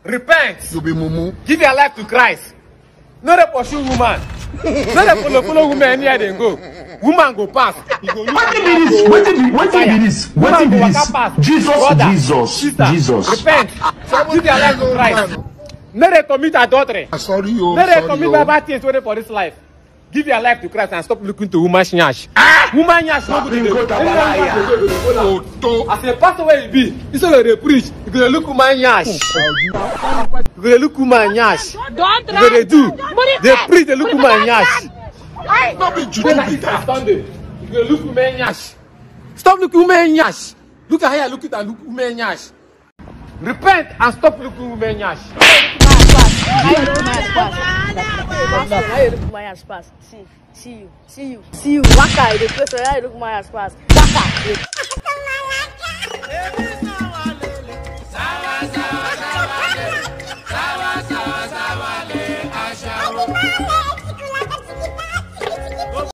repent You be mumu. give your life to christ no dey pursue woman no dey follow follow woman anywhere dem go woman go pass you go look Wetin be this? Wetin be wetin be this? woman Wetin be go this? waka pass Jesus, brother Jesus, sister Jesus. repent give your life to christ no dey commit adultery Ah, Sorry, oh, no dey sorry, commit oh. bad bad things wey dey for this life give your life to christ and stop looking to woman nyash woman nyash no good Go to dey Tabalaya. Oto. as a pastor wey you be instead of dey preach you go dey look woman nyash you go dey look woman nyash Don't you go dey do Put it dey back. preach dey look Put it woman back. nyash No be say juju na be easter that. sunday you go dey look woman nyash stop looking woman nyash look at how you look it and look woman nyash repent and stop looking woman nyash. How you look my ass pass? How you look my ass pass? See, see you, see you, see you. Waka, you dey play so how you look my ass pass? Waka. Sawa sawa